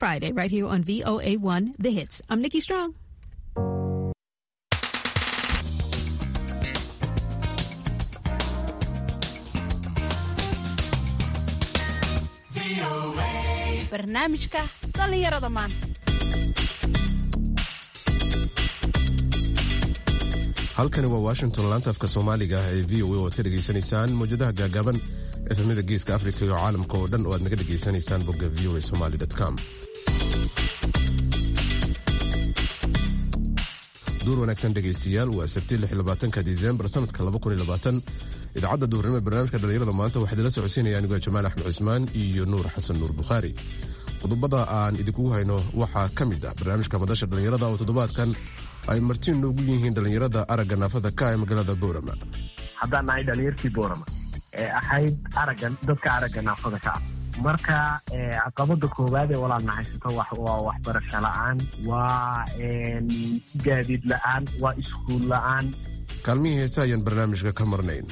Friday, right here on VOA1 The Hits. I'm Nikki Strong. barnaamijka dhallinyarada maanta halkani waa washington laanta afka soomaaliga ah ee v o a oo aad ka dhegaysanaysaan mawjadaha gaagaaban efemada geeska afrika iyo caalamka oo dhan oo aad naga dhegaysanaysaan bogga v o a somaly com duur wanaagsan dhegaystayaal waa sabti ka disembar sanadka idaacadda duhurnimo ee barnaamijka dhallinyarada maanta waxaa idinla socodsiinaya anigoo jamaal axmed cusmaan iyo nuur xasan nuur bukhaari qodobada aan idinkugu hayno waxaa ka mid ah barnaamijka madasha dhallinyarada oo toddobaadkan ay martiin noogu yihiin dhallinyarada aragga naafada ka ee magaalada boorama haddaan nahay dhalinyartii boorama ee ahayd araggan dadka aragga naafada ka ah marka caqabada koowaad ee walaalna haysato waa waxbarasho la-aan waa gaadiid la-aan waa iskuul la-aan kaalmihii heese ayaan barnaamijka ka marnayn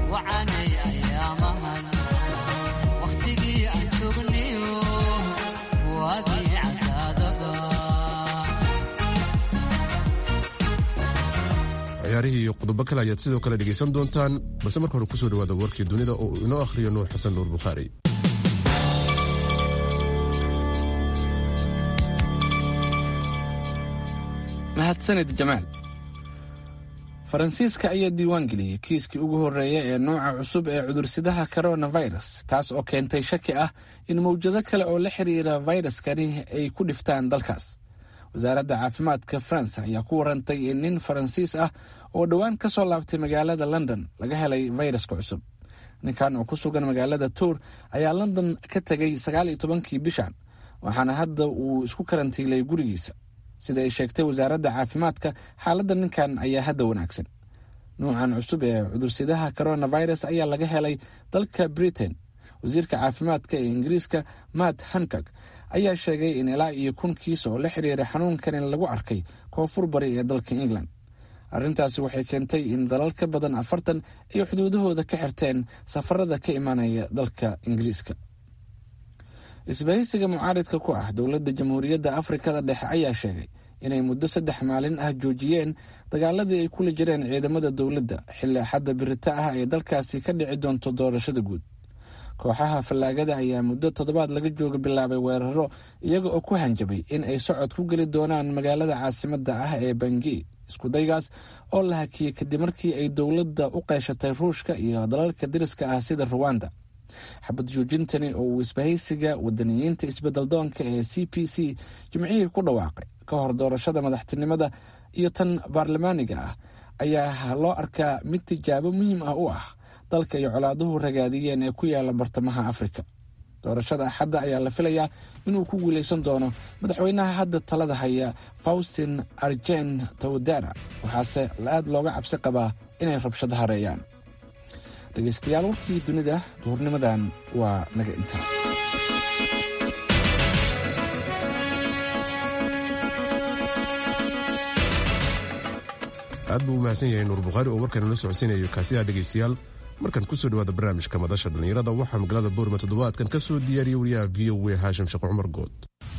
ciyaarihii iyo qodobo kale ayaad sidoo kale dhegaysan doontaan balse marka hore kusoo dhawaada warkii dunida oo uu inoo akhriyo nuur xasan nuur bukhaari mahadsanid jamaal faransiiska ayaa diiwaan geliyey kiiskii ugu horreeya ee nooca cusub ee cudursidaha coronavirus taas oo keentay shaki ah in mawjado kale oo la xiriira fayraskani ay ku dhiftaan dalkaas wasaaradda caafimaadka faransa ayaa ku warantay in nin faransiis ah oo dhowaan ka soo laabtay magaalada london laga helay fayraska cusub ninkan oo ku sugan magaalada tour ayaa london ka tegay sagaal iyo tobankii bishan waxaana hadda uu isku karantiilay gurigiisa sida ay sheegtay wasaaradda caafimaadka xaaladda ninkan ayaa hadda wanaagsan nuucan cusub ee cudursidaha coronavirus ayaa laga helay dalka britain wasiirka caafimaadka ee ingiriiska matt hankag ayaa sheegay in ilaa iyo kun kiis oo la xiriira xanuunkan in lagu arkay koonfur bari ee dalka england arrintaasi waxay keentay in dalal ka badan afartan ay xuduudahooda ka xirteen safarada ka imaanaya dalka ingiriiska isbahaysiga mucaaridka ku ah dowladda jamhuuriyadda afrikada dhexe ayaa sheegay inay muddo saddex maalin ah joojiyeen dagaaladii ay kula jireen ciidamada dowladda xilli axadda birita ah ee dalkaasi ka dhici doonto doorashada guud kooxaha fallaagada ayaa muddo toddobaad laga jooga bilaabay weeraro iyaga oo ku hanjabay in ay socod ku geli doonaan magaalada caasimadda ah ee bangi iskudaygaas oo la hakiyey kadib markii ay dowladda u qeyshatay ruushka iyo dalalka dariska ah sida ruwanda xabad joojintani oo uu isbahaysiga wadaniyiinta isbedel doonka ee c p c jimcihii ku dhawaaqay ka hor doorashada madaxtinimada iyo tan baarlamaaniga ah ayaa loo arkaa mid tijaabo muhiim ah u ah dalka iyo colaaduhu ragaadiyeen ee ku yaala bartamaha afrika doorashada axadda ayaa la filayaa inuu ku guuleysan doono madaxweynaha hadda talada haya faustin arjen tawdara waxaase aad looga cabsi qabaa inay rabshado hareeyaan dhegaystayaal warkii dunida duhurnimadan waa naga intaa aad buu u mahadsan yahay nuur bukhaari oo warkan la socodsiinayo kaasiyaha dhegaystayaal markan kusoo dhawaada barnaamijka madasha dhallinyarada waxaa magaalada boorma toddobaadkan ka soo diyaariyey wariyaha v o a haashim sheekh cumar good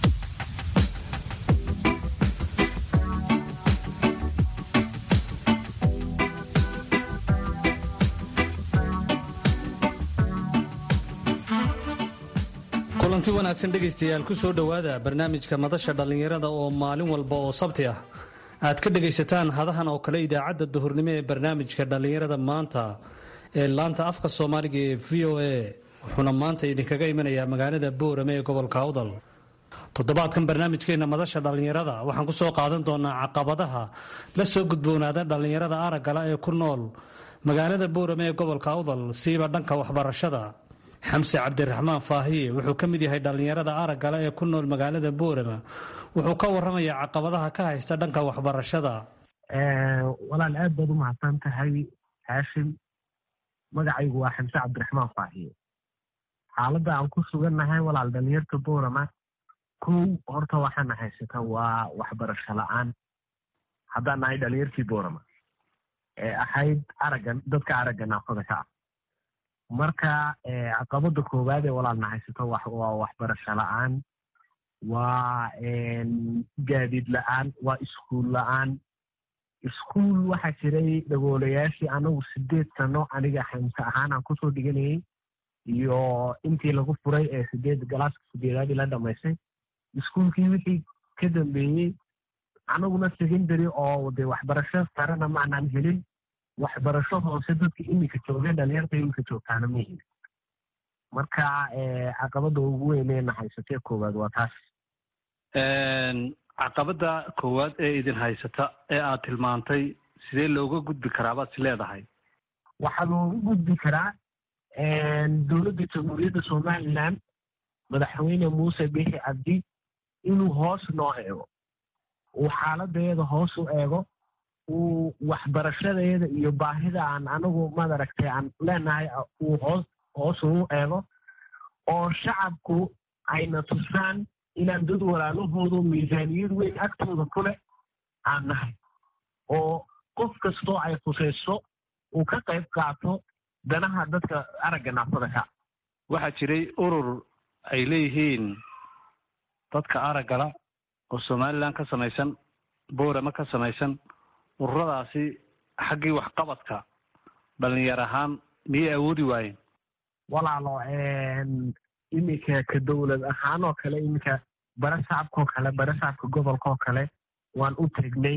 kulanti wanaagsan dhegaystayaal ku soo dhowaada barnaamijka madasha dhallinyarada oo maalin walba oo sabti ah aad ka dhegaysataan hadahan oo kale idaacadda duhurnimo ee barnaamijka dhallinyarada maanta ee laanta afka soomaaliga ee v o a wuxuuna maanta idinkaga imanayaa magaalada boorame ee gobolka awdal toddobaadkan barnaamijkeena madasha dhallinyarada waxaan ku soo qaadan doonaa caqabadaha la soo gudboonaada dhallinyarada araggala ee ku nool magaalada boorame ee gobolka awdal siiba dhanka waxbarashada xamse cabdiraxmaan faahiye wuxuu ka mid yahay dhallinyarada araggala ee ku nool magaalada boorama wuxuu ka waramayaa caqabadaha ka haysta dhanka waxbarashada walaal aad baad u mahadsan tahay haashim magacaygu waa xamse cabdiraxmaan faahiye xaaladda aan ku sugannahay walaal dhalinyarta boorama kow horta waxaana haysata waa waxbarasho la-aan haddaan nahay dhalinyartii boorama ee ahayd araggan dadka aragga naafada ka ah marka caqabada koowaad ee walaalna haysato waa waxbarasho la-aan waa gaadiid la-aan waa iskuul la-aan iskuul waxaa jiray dhagoolayaashii anagu sideed sano aniga xamse ahaan aan kusoo dhiganayay iyo intii lagu furay ee sideed galaaska sideedaadii la dhamaystay iskuulkii wixii ka dambeeyey anaguna secondary oo de waxbarasho sarena maanaan helin waxbarasho hoose dadka iminka joogeen dhalinyarta iminka joogtaana ma helin marka caqabada ugu weyneena haysatee koowaad waa taas caqabada koowaad ee idin haysata ee aad tilmaantay sidee looga gudbi karaa baad is leedahay waxaa looga gudbi karaa dowladda jamhuuriyadda somaliland madaxweyne muuse bixi cabdi inuu hoos noo eego uu xaaladeeda hoos u eego uu waxbarashadeeda iyo baahida aan anagu madaragtay aan leenahay uu hoos hoos uu eego oo shacabku ayna tusaan inaan dad walaalahoodu miisaaniyad weyn agtooda ku leh aan nahay oo qof kastoo ay khusayso uu ka qayb qaato danaha dadka aragga naafada ka waxaa jiray urur ay leeyihiin dadka araggala oo somaliland ka samaysan boorama ka samaysan ururadaasi xaggii waxqabadka dhalinyar ahaan miyay awoodi waayeen walaalo iminka ka dowlad ahaan oo kale iminka bare shacabkaoo kale bare shacabka gobolkaoo kale waan u tegnay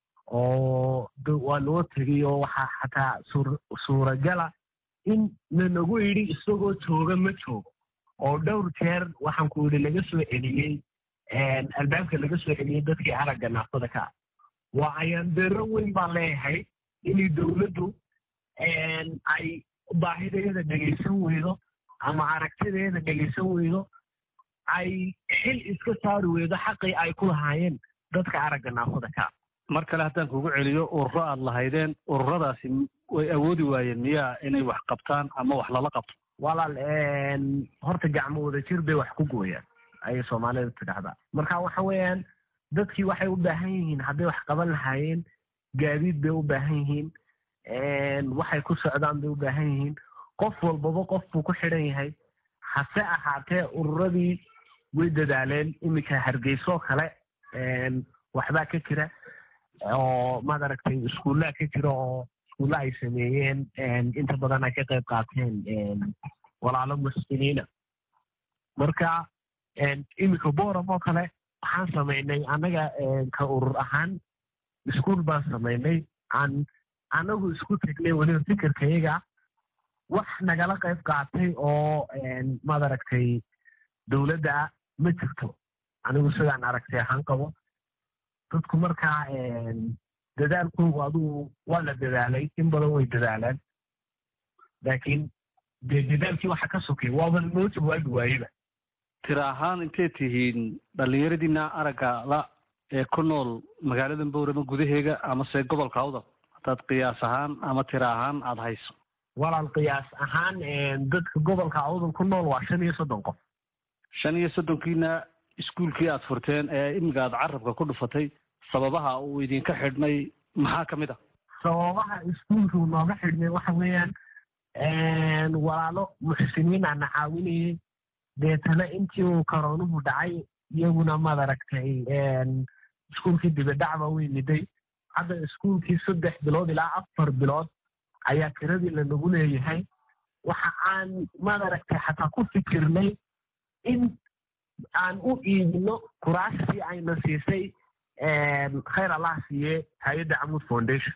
oo waa loo tegay oo waxaa xataa suuragala in lanagu yidhi isagoo jooga ma joogo oo dhowr jeer waxaan ku yidhi laga soo celiyey albaabka laga soo celiyey dadkii aragga naafada ka ah waa ayaan dero weyn baan leeyahay inay dowladdu ay baahideeda dhegaysan weydo ama aragtideeda dhegaysan weydo ay xil iska saari weydo xaqii ay ku lahaayeen dadka aragga naafada ka ah mar kale haddaan kugu celiyo ururo aad lahaydeen ururadaasi way awoodi waayeen miyaa inay wax qabtaan ama wax lala qabto walaal horta gacmo wada jir bay wax ku gooyaan ayay soomaalida tidhaahdaa marka waxa weeyaan dadkii waxay u baahan yihiin hadday wax qaban lahaayeen gaadiid bay u baahan yihiin waxay ku socdaan bay u baahan yihiin qof walbaba qof buu ku xidhan yahay hase ahaatee ururadii way dadaaleen iminka hargeysoo kale waxbaa ka jira oo maad aragtay iskuullaa ka jira oo iskuulla ay sameeyeen inta badan ay ka qayb qaateen walaalo muslimiina marka iminka boram oo kale waxaan samaynay annaga ka urur ahaan iskuul baan samaynay aan anagu isku tegnay weliba fikirkayaga wax nagala qayb qaatay oo maad aragtay dowladda ma jirto anigu sidaan aragtay ahaan qabo dadku markaa dadaalkoogu adugu waa la dadaalay in badan way dadaalaan laakiin dee dadaalkii waxa ka sokay waaba noo jawaabi waayeba tira ahaan intay tihiin dhallinyaradiina aragga la ee ku nool magaalada boorama gudaheega amase gobolka awdal haddaad qiyaas ahaan ama tira ahaan aada hayso walaal qiyaas ahaan dadka gobolka awdal ku nool waa shan iyo soddon qof shan iyo soddonkiina iskuulkii aad furteen ee imiga aad carabka ku dhufatay sababaha uu idinka xidhnay maxaa ka mid ah sababaha iskuulkuu nooga xidhnay waxa weeyaan walaalo muxsiniin aana caawinayay deetana intii uu karoonuhu dhacay iyaguna maad aragtay iskuulkii dibidhacba way miday hadda iskuulkii saddex bilood ilaa afar bilood ayaa tiradii lanagu leeyahay waxa aan maad aragtay xataa ku fikirnay in aan u iibino kuraastii ayna siisay khayr allah siiye hay-adda camud foundation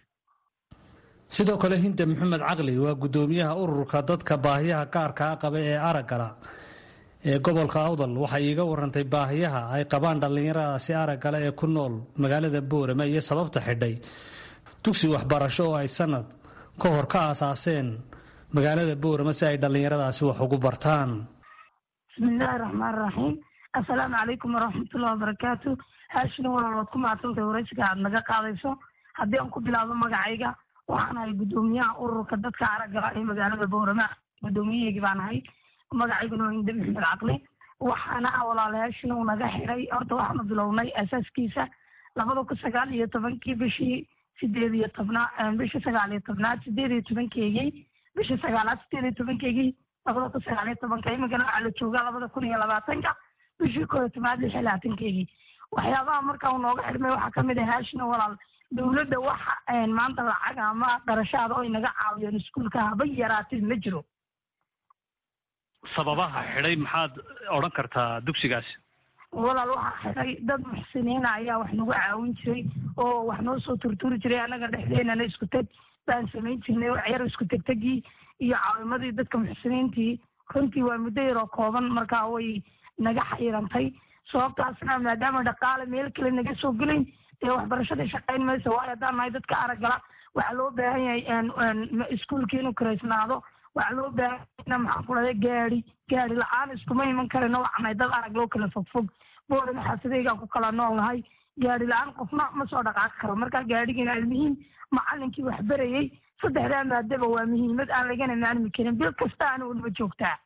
sidoo kale hinde maxamed caqli waa guddoomiyaha ururka dadka baahiyaha gaarkaa qaba ee araggala ee gobolka awdal waxay iiga warantay baahiyaha ay qabaan dhallinyaradaasi araggala ee ku nool magaalada boorama iyo sababta xidhay dugsi waxbarasho oo ay sanad ka hor ka aasaaseen magaalada boorama si ay dhallinyaradaasi wax ugu bartaan bismillaahi raxmaan raxiim assalaamu calaykum waraxmatullahi wabarakaatu haashina walaal waad ku mahadsantahay waraysiga aad naga qaadayso haddii aan ku bilaabo magacayga waxaan ahay guddoomiyaha ururka dadka araggala ee magaalada boorama guddoomiyaheygii baan ahay magacayguna waa inde maxmed caqli waxaana walaalayaashina uu naga xiray horta waxaanu bilownay asaaskiisa labada kun sagaal iyo tobankii bishii sideed iyo tobnaa bishii sagaal iyo tobnaad sideed iyo tobankeygii bishii sagaalaad sideed iyo tobankeygii labada kun sagaal iyo tobanka imikana waxaa la joogaa labada kun iyo labaatanka bishii kooyo tobnaad lix iyo labaatankeygii waxyaabaha markaa uu nooga xidhmay waxaa kamid ah haashina walaal dowladda waxa maanta lacag ama qarashaada oy naga caawiyeen iskuulka haba yaraatid ma jiro sababaha xidhay maxaad odhan kartaa dugsigaasi walaal waxaa xidhay dad muxsiniina ayaa wax nagu caawin jiray oo wax noo soo turturi jiray annaga dhexdeenana isku teg baan samayn jirnay waxyar isku tegtegii iyo caawimadii dadka muxsiniintii runtii waa muddo yaroo kooban markaa way naga xayrantay sababtaasna maadaama dhaqaale meel kale naga soo gelayn dee waxbarashadii shaqayn maysa waayo haddaan nahay dadka araggala waxaa loo baahan yahay iskuulkii inuu karaysnaado waxaa loo baahanya maxaan ku dhahday gaadi gaadi la-aan iskuma iman karino waxnahay dad arag loo kala fogfog boorina xaasadeygaa ku kala nool nahay gaadi la-aan qofna ma soo dhaqaaqi karo markaa gaadhigiina almuhiim macalinkii wax berayey saddexdaa maadaba waa muhiimad aan lagana maalmi karin bil kasta ana waliba joogtaa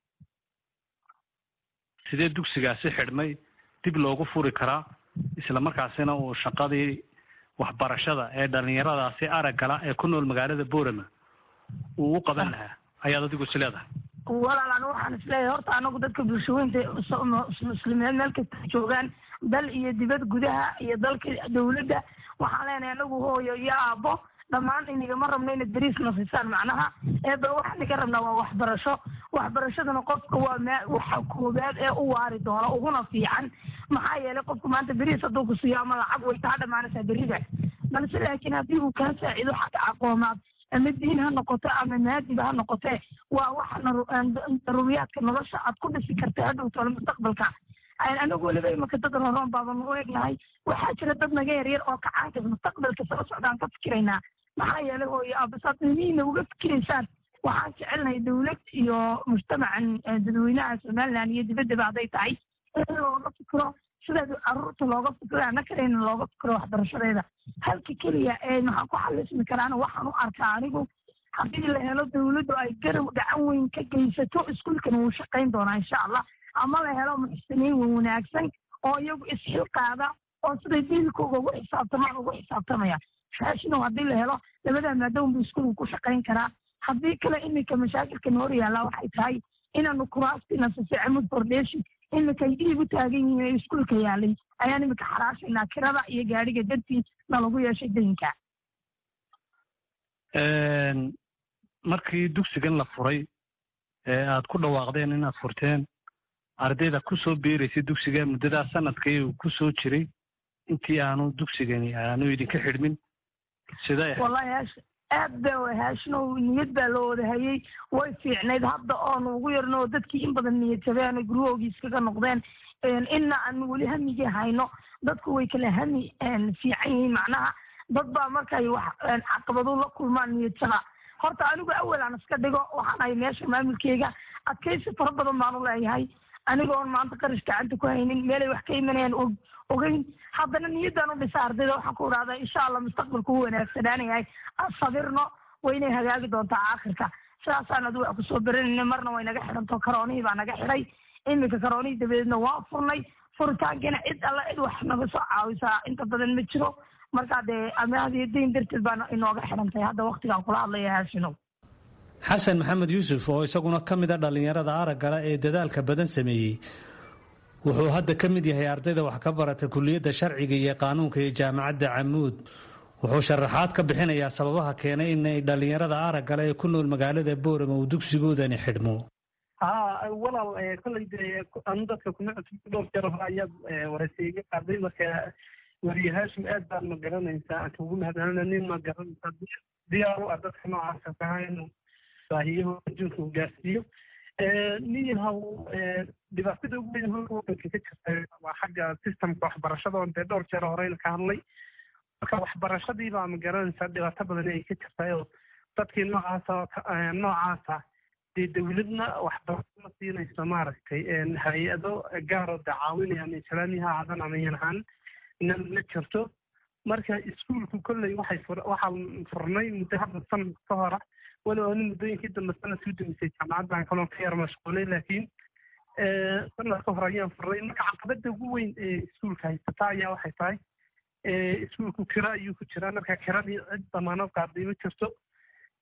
sidee dugsigaasi xidhmay dib loogu furi karaa isla markaasina uu shaqadii waxbarashada ee dhalinyaradaasi araggala ee ku nool magaalada boorama uu u qaban lahaa ayaad adigu is leedahay walaal anu waxaan isleeyahay horta anagu dadka bulshaweynta muslimiin meel kasta joogaan dal iyo dibad gudaha iyo dalka dawladda waxaan leenahay anagu hooyo iyo aabo dhammaan inigama rabno inad beriis nasisaan macnaha eeba waxaan iga rabnaa waa waxbarasho waxbarashaduna qofka waa ma waxa koobaad ee u waari doono uguna fiican maxaa yeelay qofka maanta beriis hadduu ku siiyo ama lacag way taa dhamaanaysaa berida balse laakiin haddii uu kaa saacido xagga aqoomaad ama diin ha noqoto ama maadiba ha noqotee waa waxa daruuriyaadka nolosha aad ku dhisi karta hadhow tole mustaqbalka anagu weliba imaka dad roroon baaban u egnahay waxaa jira dad naga yaryar oo kacaanka mustaqbalka soo socdaan ka fikiraynaa maxaa yeelay hooyo aabasaad imiina uga fikiraysaan waxaan jecelnahay dawlad iyo mujtamacan dadweynaha somaliland iyo dibaddaba hadday tahay in looga fikiro sidaad caruurta looga fikiro ana kalena looga fikiro waxbarashadeeda halka keliya ee maxaan ku xalismi karaana waxaan u arkaa anigu haddii la helo dawladdu ay garab gacan weyn ka geysato iskuulkana wuu shaqayn doonaa insha allah ama la helo muxsiniin wanaagsan oo iyagu isxilqaada oo siday diilkooga ugu xisaabtamaan ugu xisaabtamaya faashinow haddii la helo labadaa maadaama buu iskuulku ku shaqayn karaa haddii kale iminka mashaakilkan hor yaallaa waxay tahay inaanu kuraastina sisecamud foundation iminka ay dhiib u taagan yihiin ee iskuulka yaalay ayaan iminka xaraashaynaa kirada iyo gaadhiga dartii na lagu yeeshay daynka markii dugsigan la furay ee aad ku dhawaaqdeen inaad furteen ardayda kusoo biiraysay dugsiga muddadaa sanadkii uu kusoo jiray intii aanu dugsigani aanu idinka xidhmin sidee wallahi haash aad ba haashinow niyad baa loo wada hayey way fiicnayd hadda oonu ugu yarno oo dadkii in badan niyad jabeen guryahoogii iskaga noqdeen inna aan weli hamigii hayno dadku way kala hami fiican yihiin macnaha dad baa markay wax caqabado la kulmaan niyad jaba horta anigu awal aan iska dhigo waxaan ahay meesha maamulkeyga adkaysi fara badan baanu leeyahay anigoon maanta qarash gacanta ku haynin meelay wax ka imanayaan og ogeyn haddana niyaddaan u dhisa ardayda waxaan ku idhahdaa insha allah mustaqbalku u wanaagsanaanayahay asabirno way inay hagaagi doontaa aakhirka sidaasaan adu wax kusoo beranayna marna way naga xidhanto karoonihii baa naga xidhay iminka karoonihii dabadeedna waa furnay furitaankiina cid alla cid wax naga soo caawisaa inta badan ma jiro markaa dee amaahdiyo dayn darteed baa inooga xidhantay hadda waktigaan kula hadlaya haashinow xasan maxamed yuusuf oo isaguna ka mid a dhallinyarada araggala ee dadaalka badan sameeyey wuxuu hadda ka mid yahay ardayda wax ka barata kuliyadda sharciga iyo qaanuunka ee jaamacadda camuud wuxuu sharaxaad ka bixinayaa sababaha keenay inay dhallinyarada araggala ee ku nool magaalada boorama uu dugsigoodani xidhmo ha walaal kolley dee anu dadka kuma cusub dhowr jeer hore ayaad waraysiiga qaaday marka weriye haashim aad baad ma garanaysaa aan kugu mahadcelina nin ma garanaysaa diyaar u ah dadka noocaasa tahay inuu baahiyaho adduunka uu gaarsiiyo niyahow dhibaatada ugu weyn halka wadanka ka jirta waa xagga systemka waxbarashada oon dee dhowr jeer horeyna ka hadlay marka waxbarashadii baa ma garanaysaa dhibaato badan ay ka jirtay oo dadkii noocaasa noocaasa dee dawladna waxbarasho ma siinayso maaragtay hay-ado gaaroo dee caawinayaan islaamiha aadan ama yanahaan na ma jirto marka iskuulku kolley waxay waxaan furnay muddo hadda sanad ka hora walow ani muddooyinkii dambe sanadkii udambeysay jaamacaddan kaloon ka yar mashquulay laakiin sanad ka hor ayaan furnay marka caqabada ugu weyn ee iskuulka haysata ayaa waxay tahay iskuulku kira ayuu ku jiraa marka kiradii cid damaanad qaaday ma jirto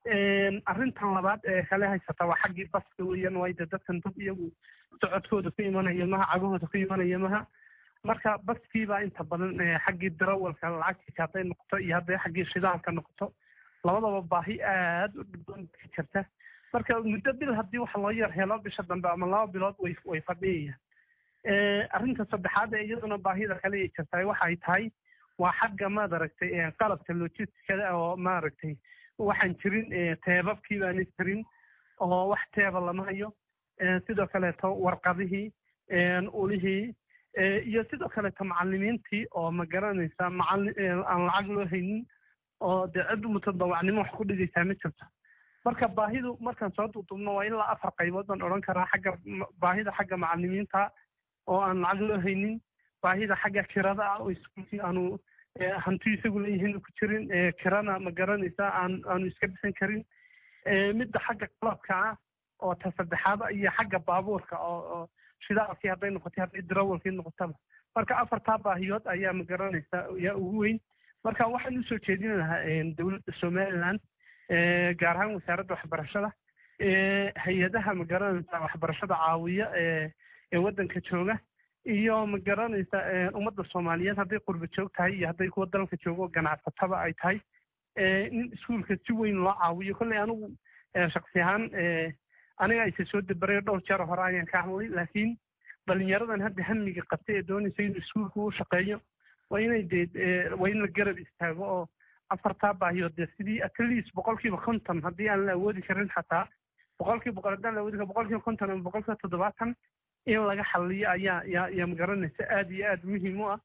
arrintan labaad ee kale haysata waa xaggii baska weeyaan waayo dee dadkan dad iyagu socodkooda ku imanaya maha cagahooda ku imanaya maha marka baskiibaa inta badan xaggii darawalka lacagtiisa hadday noqoto iyo hadday xaggii shidaalka noqoto labadaba baahi aada u dhibban ka jirta marka muddo bil haddii waxa loo yar helo bisha dambe ama laba bilood way way fadhiyayaan arrinta saddexaad ee iyaduna baahida kale ay jirtaay waxay tahay waa xagga maaragtay qalabka logisticada oo maaragtay waxaan jirin teebabkii baana jirin oo wax teeba lama hayo sidoo kaleeto warqadihii ulihii iyo sidoo kaleeto macalimiintii oo ma garanaysa macali aan lacag loo haynin oo dee cid mutadawacnimo wax ku dhigaysaa ma jirto marka baahidu markaan soo duudubno waa ilaa afar qaybood baan odhan karaa xagga baahida xagga macalimiinta oo aan lacag loo haynin baahida xagga kirada ah oo iskuulkii aanu hanti isagu leeyihiin ku jirin kirana ma garanaysa aan aanu iska bixin karin midda xagga qalabka ah oo ta saddexaada iyo xagga baabuurka oo shidaalkii hadday noqotay hadday darawalkii noqotaba marka afartaa baahiyood ayaa ma garanaysa ayaa ugu weyn marka waxaan usoo jeedin lahaa dowladda somaliland gaar ahaan wasaaradda waxbarashada hay-adaha ma garanaysa waxbarashada caawiya ee waddanka jooga iyo ma garanaysa ummadda soomaaliyeed hadday qurba joog tahay iyo hadday kuwa dalka joogo ganacsataba ay tahay in iskuulka si weyn loo caawiyo kolley anigu shaksi ahaan aniga ayse soo dabaray dhowr jeer hore ayaan ka hadlay laakiin dhalinyaradan hadda hamiga qabtay ee doonaysa inuu iskuulka u shaqeeyo waa inay dee waa in la garab istaago oo afartaa baahiyood dee sidii at least boqolkiiba konton haddii aan la awoodi karin xataa boqolkiiba boqol haddaan la awoodi karin boqolkiiba konton ama boqolkiiba toddobaatan in laga xaliyo ayaa yaa yaa magaranaysa aada iyo aada muhiim u ah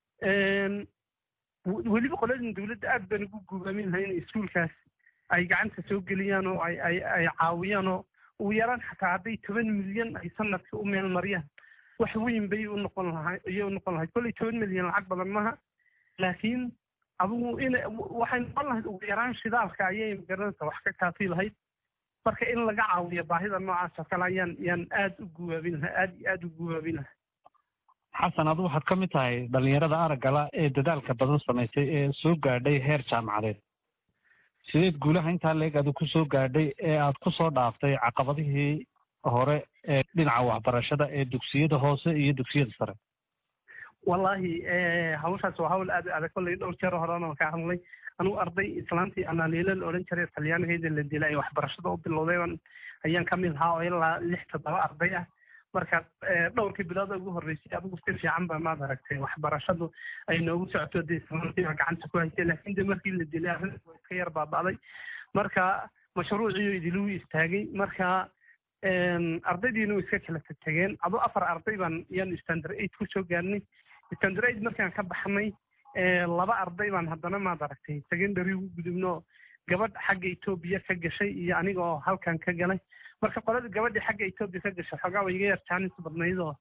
weliba qoladin dowladda aad baan ugu guubaamin lahay in iskuulkaas ay gacanta soo geliyaan oo ay ay ay caawiyaan oo ugu yaraan xataa hadday toban milyan ay sanadka u meel mariyaan wax weyn bay u noqon lahay ayay u noqon lahayd kolley toban milyan lacag badan maha laakiin adigu in waxay noqon lahayd ugu yaraan shidaalka ayay magaranaysa wax ka kaafi lahayd marka in laga caawiyo baahida noocaas oo kale ayaan yaan aada u guwaabin lahaa aada iyo aada u guwaabin lahaa xasan adu waxaad ka mid tahay dhalinyarada araggala ee dadaalka badan samaysay ee soo gaadhay heer jaamacadeed sideed guulaha intaa leeg adu ku soo gaadhay ee aad ku soo dhaaftay caqabadihii hore ee dhinaca waxbarashada ee dugsiyada hoose iyo dugsiyada sare wallaahi hawshaas waa hawl aad adag kolley dhowr jeer horena ka hadlay anugu arday islaantii analiila la odhan jiray talyaanigayda la dilay ay waxbarashada u bilowday ayaan ka mid ahaa oo ilaa lix toddoba arday ah marka dhowrkii bilood ugu horreysay adigu si fiican ba maad aragtay waxbarashadu ay noogu socoto dee islaantii gacanta ku haysay laakiin de markii la dilay arrinta waa iska yar baaba'day marka mashruuciyo idiluu istaagay marka ardaydiina way iska kala tegeen adu afar arday baan yaan standard eight ku soo gaarnay standard eight markaan ka baxnay laba arday baan haddana maad aragtay secondary ugu gudubno gabadh xagga etoobiya ka gashay iyo aniga oo halkan ka galay marka qolada gabadhii xagga etoobiya ka gashay xoogaa way iga yar jaanis badnayd oo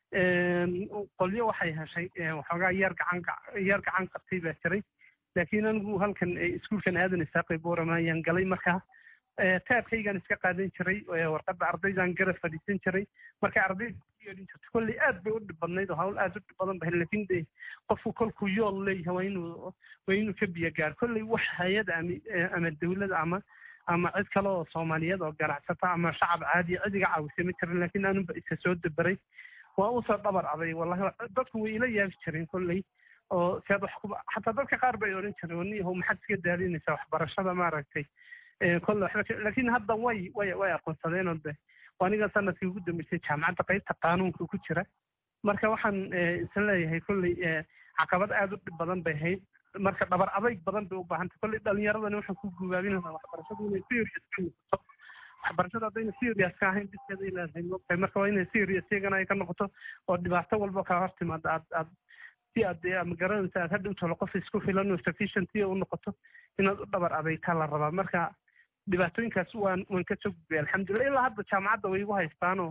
qolyo waxay heshay waxoogaa yar gacan yar gacan qabtay baa jiray laakiin anigu halkan iskuulkan aadan isaaqay boorama ayaan galay marka taabkaygaan iska qaadan jiray warqadda ardaydaan garab fadhiisan jiray marka ardayda yeedhin jirta kolley aad bay u dhib badnayd oo hawl aad u dhib badan bahay laakiin de qofku kolkuu yool leeyahay waa inuu waa inuu ka biyo gaar kolley wax hay-ada ama ama dawlad ama ama cid kale oo soomaaliyeed oo ganacsata ama shacab caadiya cid iga caawisay ma jirin laakiin anunba isa soo dabaray waa usoo dhabar aday wallahi dadku way ila yaabi jireen kolley oo sead wax kuba xataa dadka qaar bay odhan jireen waniyahow maxaad iska daadinaysaa waxbarashada maaragtay kolle waxba laakiin hadda way way way aqoonsadeen oo de aniga sanadkii ugu dambeysay jaamacadda qaybta qaanuunka ku jira marka waxaan isan leeyahay kolley caqabad aada u dhib badan bay ahayd marka dhabar adayg badan bay u baahantay kolley dhalinyaradani waxaan ku gubaabin lahaa waxbarashadu inay serious ka noqoto waxbarashada haddayna serious ka ahayn biskeeda ay leedahay moogtahay marka waa inay serious iyagana ay ka noqoto oo dhibaato walba kaa hor timaada aad aad si aad ama garanaysa aad hadhow tolo qof isku filan oo sufficiency u noqoto inaad u dhabar adaytaa la rabaa marka dhibaatooyinkaas waan waan ka soo gudbay alxamdulillah ilaa hadda jaamacadda way igu haystaanoo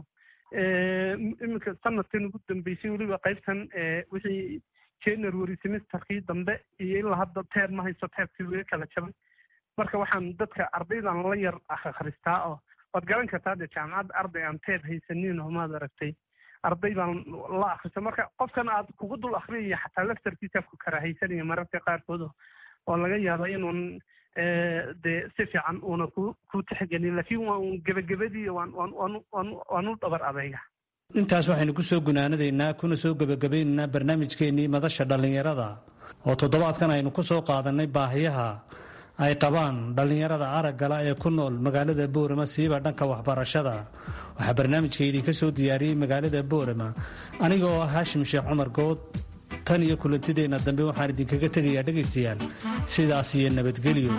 iminka sanadkan ugu dambeysay weliba qaybtan wixii january semesterkii dambe iyo ilaa hadda teer ma haysto teerkii laga kala jabay marka waxaan dadka ardaydan la yar akhristaa oo waad garan kartaa dee jaamacadda arday aan teer haysanin oo maad aragtay arday baan la akrista marka qofkan aad kugu dul akriyaya xataa laftarkiisa ku karaahaysanaya mararka qaarkood oo laga yaaba inuun dee si fiican uuna ku ku tixgelin laakiin waa un gebagabadii waan waan waan waan waan u dhabar adayga intaas waxaynu ku soo gunaanadaynaa kuna soo gebagabaynaynaa barnaamijkeennii madasha dhallinyarada oo toddobaadkan aynu ku soo qaadannay baahiyaha ay qabaan dhallinyarada araggala ee ku nool magaalada boorama siiba dhanka waxbarashada waxaa barnaamijka idinka soo diyaariyey magaalada boorama aniga oo ah haashim sheekh cumar good tan iyo kulantideenna dambe waxaan idinkaga tegayaa dhegaystayaal sidaas iyo nabadgelyo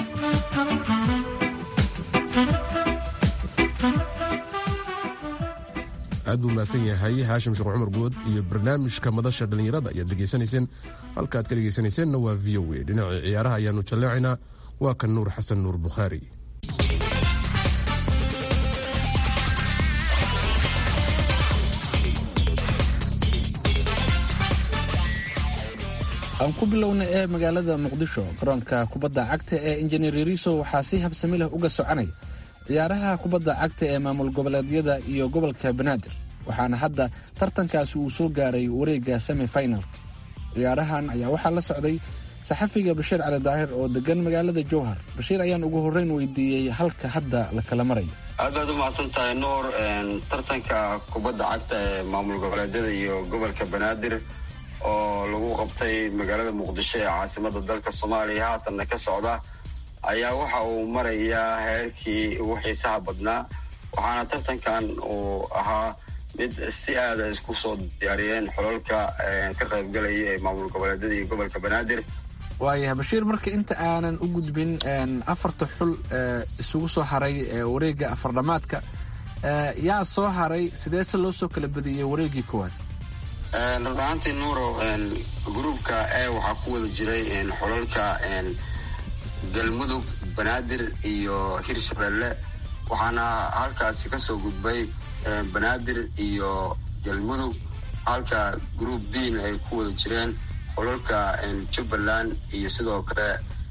aad buu mahadsan yahay haashim sheekh cumar good iyo barnaamijka madasha dhallinyarada ayaad dhegaysanayseen halka aad ka dhegaysanayseennna waa v o a dhinacii ciyaaraha ayaanu jalleecaynaa waa kan nuur xasan nuur bukhaari aan ku bilowna ee magaalada muqdisho garoonka kubadda cagta ee injineer yariso waxaa si habsami leh uga soconaya ciyaaraha kubadda cagta ee maamul goboleedyada iyo gobolka banaadir waxaana hadda tartankaasi uu soo gaaray wareegga semi final ciyaarahan ayaa waxaa la socday saxafiga bashiir cali daahir oo degan magaalada jowhar bashiir ayaan ugu horreyn weydiiyey halka hadda la kala marayo aad baad u mahadsan tahay nuur tartanka kubadda cagta ee maamul goboleedyada iyo gobolka banaadir oo lagu qabtay magaalada muqdisho ee caasimada dalka soomaaliya haatanna ka socda ayaa waxa uu marayaa heerkii ugu xiisaha badnaa waxaana tartankan uu ahaa mid si aada isku soo diyaariyeen xololka ka qaybgalaya ee maamul goboleedyada iyo gobolka banaadir waayahay bashiir marka inta aanan u gudbin afarta xul isugu soo haray wareegga afardhamaadka yaa soo haray sideese loo soo kala badiyey wareeggii koowaad run ahaantii nuuro gruubka e waxaa ku wada jiray xololka galmudug banaadir iyo hirshabelle waxaana halkaasi kasoo gudbay banaadir iyo galmudug halka group b na ay ku wada jireen xololka jubbaland iyo sidoo kale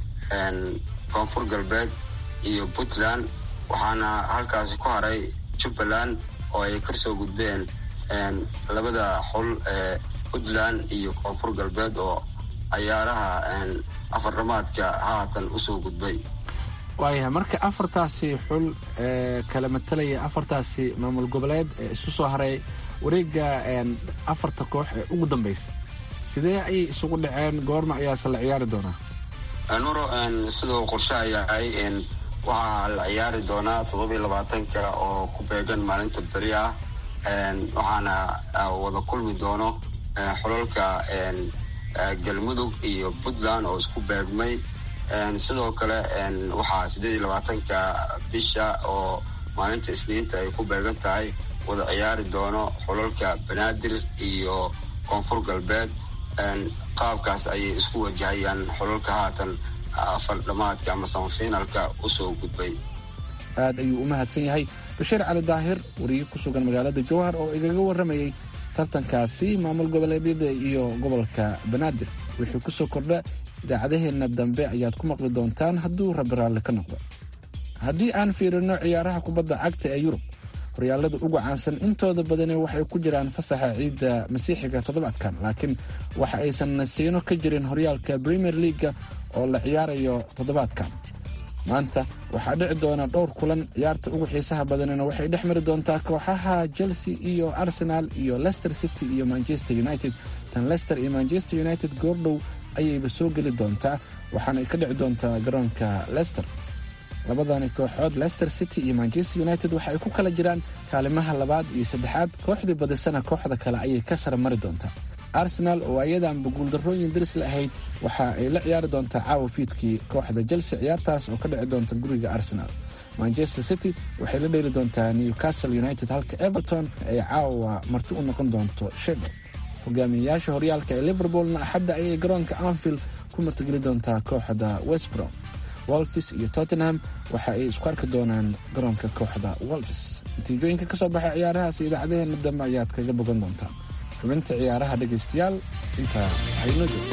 koonfur galbeed iyo puntland waxaana halkaasi ku haray jubbaland oo ay kasoo gudbeen labada xul ee puntland iyo koonfur galbeed oo cayaaraha afardhamaadka haatan usoo gudbay waayahay marka afartaasi xul ee kala matalaya afartaasi maamul goboleed ee isu soo haray wareegga afarta koox ee ugu dambaysa sidee ayay isugu dhaceen goorma ayaase la ciyaari doonaa nuro sidoo qorshaha yahay waxaa la ciyaari doonaa toddobiyo labaatanka oo ku beegan maalinta beri ah waxaana wada kulmi doono xololka galmudug iyo puntland oo isku beegmay sidoo kale waxaa siddeed iyo labaatanka bisha oo maalinta isniinta ay ku beegan tahay wada ciyaari doono xololka banaadir iyo koonfur galbeed qaabkaas ayay isku wajahayaan xololka haatan afardhamaadka ama samafinalka usoo gudbay aad ayuu u mahadsan yahay bashiir cali daahir wariye ku sugan magaalada jowhar oo igaga warramayey tartankaasi maamul goboleedyada iyo gobolka banaadir wixii ku soo kordha idaacadaheenna dambe ayaad ku maqli doontaan hadduu rabbi raalli ka noqdo haddii aan fiirino ciyaaraha kubadda cagta ee yurub horyaalada ugu caansan intooda badani waxay ku jiraan fasaxa ciidda masiixiga toddobaadkan laakiin waxa aysan nasiino ka jirin horyaalka premier leaga oo la ciyaarayo toddobaadkan maanta waxaa dhici doona dhowr kulan ciyaarta ugu xiisaha badanina waxay dhex mari doontaa kooxaha chelsea iyo arsenal iyo leicester city iyo manchester united tan leicester iyo manchester united goordhow ayayba soo geli doontaa waxaana ka dhici doontaa garoonka leicester labadani kooxood leicester city iyo manchester united waxa ay ku kala jiraan kaalimaha labaad iyo saddexaad kooxdii badisana kooxda kale ayay ka sara mari doontaa arsenal oo ayadanba guuldarrooyin daris la ahayd waxa ay la ciyaari doontaa caawa fiidkii kooxda chelsea ciyaartaas oo ka dhici doonta guriga arsenal manchester city waxay la dheeli doontaa newcastle united halka everton ay caawa marti u noqon doonto sheffield hogaamiyayaasha horyaalka ee liverpoolna axadda ayay garoonka anfield ku martigeli doontaa kooxda westbrom wolfis iyo tottenham waxa ay isku arki doonaan garoonka kooxda wolfis natiijooyinka ka soo baxay ciyaarahaas idaacadaheena dambe ayaad kaga bogan doontaan xubinta ciyaaraha dhegaystayaal intaa hayno joog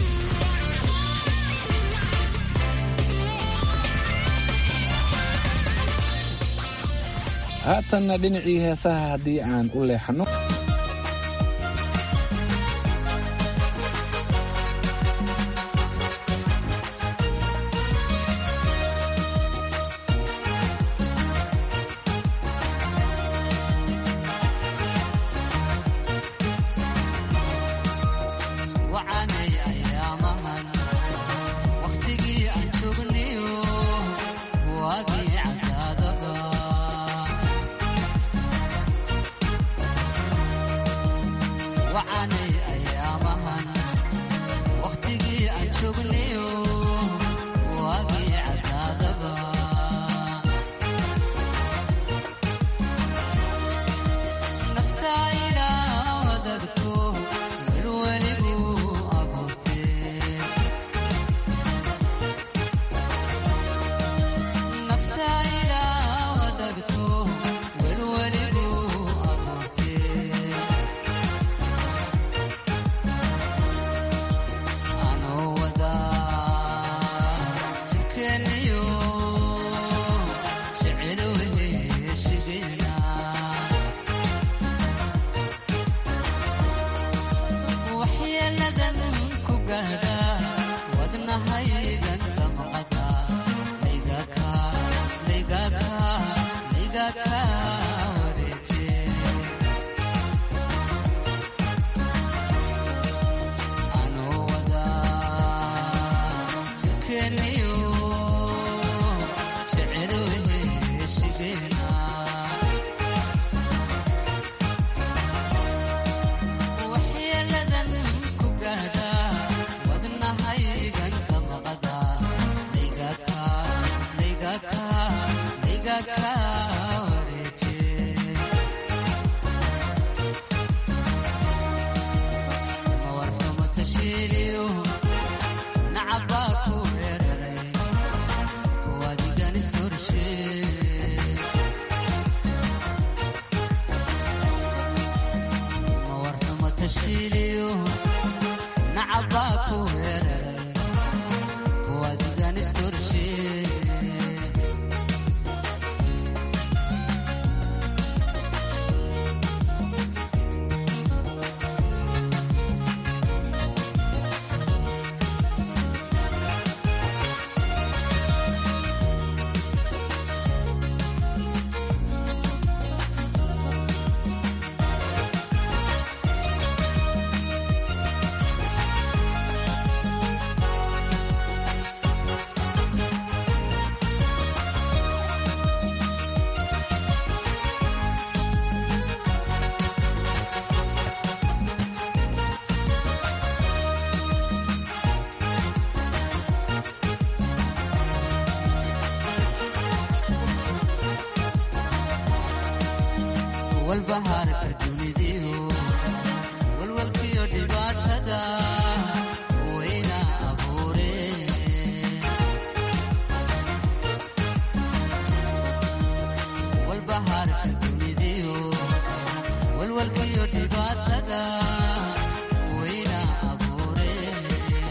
haatanna dhinacii heesaha haddii aan u leexanno walbahaarka dunidiyo walwalkiyo dhibaatada wayna abuureen walbahaarka dunidiyo walwalkiyo dhibaatada wayna abuureen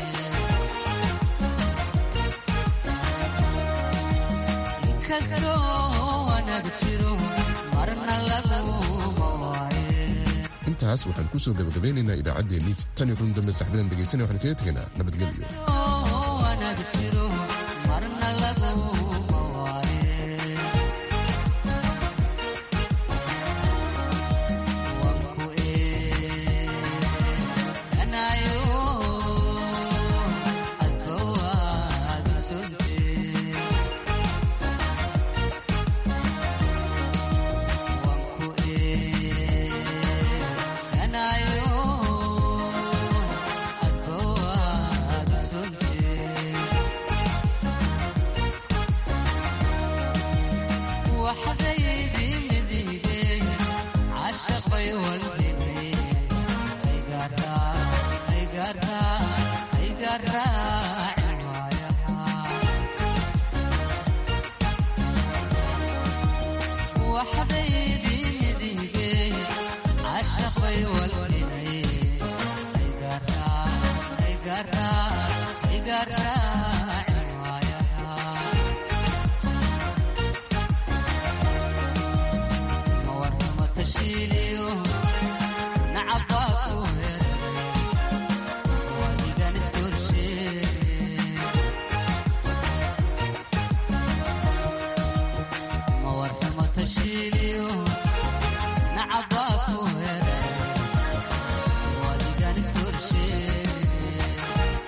inkastoo wanaag jiro marna laguma waaye intaas waxaan ku soo gabagabeynaynaa idaacaddeenii tan iyo kun dambe saxbadan dhegaysanaya waxaan kaga tegaynaa nabadgelyo wanaag jiro marna laguma waaye wanku eeganayo adkowaad ogsontee wanku eeganayo adkowaad ogsontee waxdaydii midigey cashaqay waldinay aygaraaci waayaha waxdaydii midigey cashaqay waldinay aygaraaci